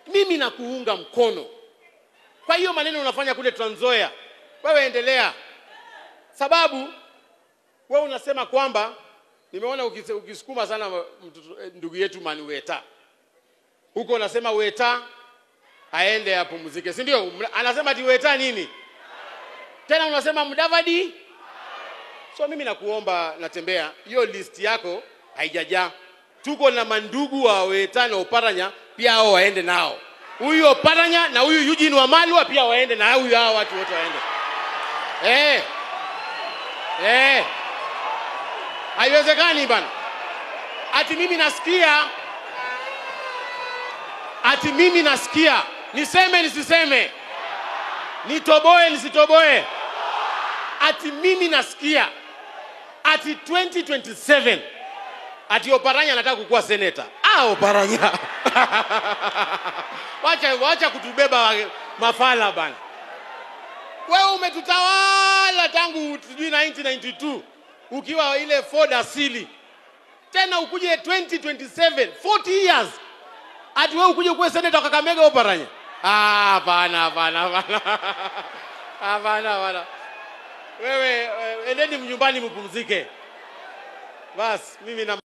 mimi nakuunga mkono kwa hiyo maneno unafanya kule Trans Nzoia, wewe endelea, sababu wewe unasema kwamba nimeona ukis- ukisukuma sana mtoto- eh, ndugu yetu Mani Weta huko, unasema Weta aende apumzike, si ndio? Mna- Anasema ati Weta nini tena, unasema Mudavadi. So mimi nakuomba, natembea hiyo list yako haijajaa. Tuko na mandugu wa Weta na Oparanya pia, hao waende nao, huyu Oparanya na huyu Eugene Wamalwa pia waende na huyu, hao watu wote waende eh, eh. Haiwezekani bana, ati mimi nasikia, ati mimi nasikia, niseme nisiseme, nitoboe nisitoboe, ati mimi nasikia ati 2027 ati Oparanya anataka kukuwa seneta. Ah, Oparanya wacha, wacha kutubeba wa- mafala bana. Wewe umetutawala tangu sijui 1992 ukiwa ile Ford asili, tena ukuje 2027 40 years ati wewe ukuje kuwa seneta wa Kakamega Oparanya? Ah, hapana, hapana, hapana, hapana, hapana. Wewe eh, endeni mnyumbani mpumzike. Bas, mimi na